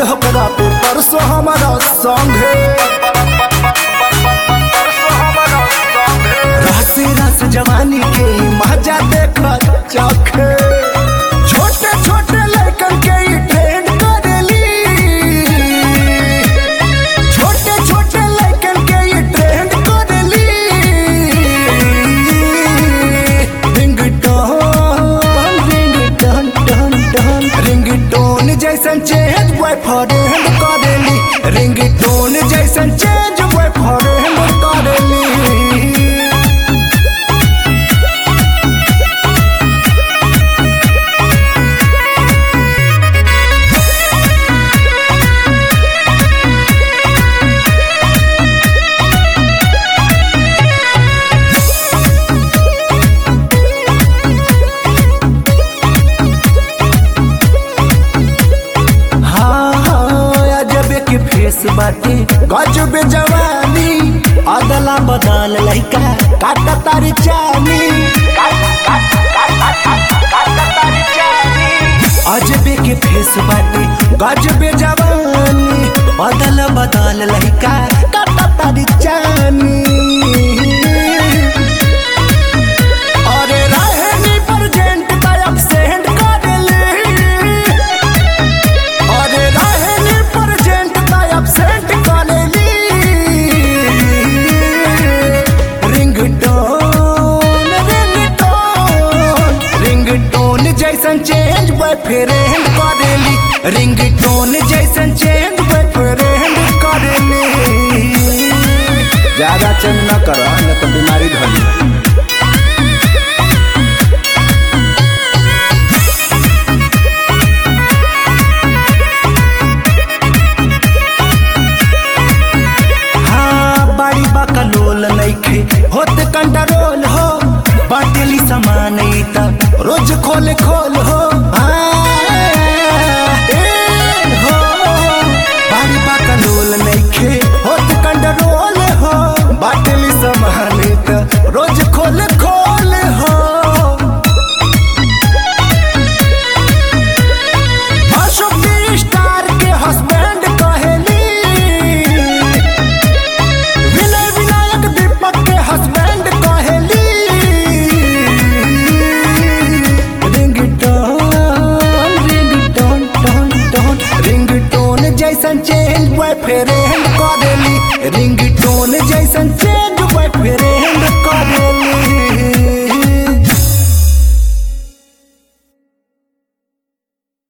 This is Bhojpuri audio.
होकरा पे परसों हमारा संगे रस रस जवानी के मजा देख चखे छोटे छोटे लड़कन के ई ट्रेंड करेली छोटे छोटे लड़कन के ई ट्रेंड करेली ringtone ringtone tone tone ringtone जैसन चेंज बॉयफ्रेंड करेली रिंगटोन जैसन चेंज बॉयफ्रेंड करेली हाँ हाँ अजबे के फेस बाटे गजब जवानी अदला बदल लइका काटा तारी चानी अजबे के फेस बाटे गजब जवानी अदल बदल लइका काटा तारी चानी अरे रहनी प्रेजेंट का एब्सेंट कर ले अरे रहनी प्रेजेंट का एब्सेंट करेली रिंगटोन रिंगटोन रिंगटोन जैसन चेंज बॉयफ्रेंड करेली रिंगटोन जैसन चेंज बॉयफ्रेंड करेली ज्यादा चेंज न करो न तो बीमारी धरी हाँ बाड़ी बकलोल नइखे होत कंट्रोल हो बाटेली सामान ई त रोज खोल खोल हो हाँ, ए, हो बाड़ी बकलोल नइखे होत कंट्रोल हो बाटेली सामान ई त रोज खोल खोल हो अशोक दी स्टार के हस्बैंड कहेली विनय विनायक दीपक के हस्बैंड कहेली ringtone ringtone tone tone ringtone जैसन चेंज बॉयफ्रेंड करेली रिंगटोन जैसन चेंज बॉयफ्रेंड